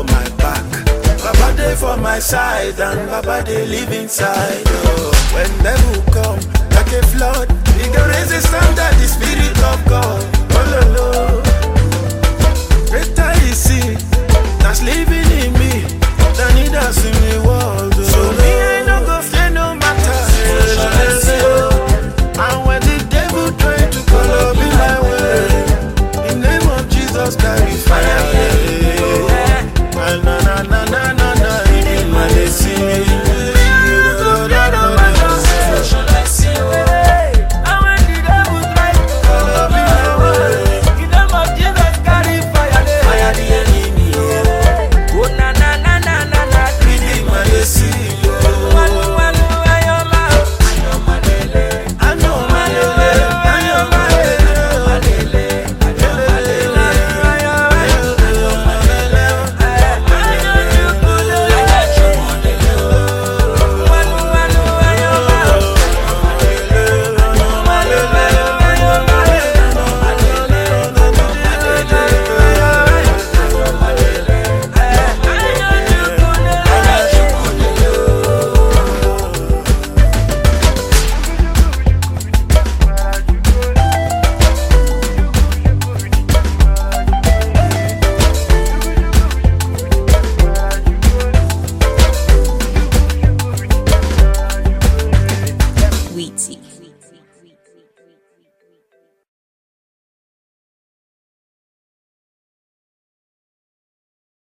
my back. Baba dey for my side and Baba dey live inside. Oh. When devil come like a flood, he go raise a standard, the spirit of God. Oh, lo, lo. Greater is he that's living in me than he that's in the world. Oh. So me, I no go fear no matter. And when the devil try to follow me my way, in name of Jesus, carry fire. Na na na na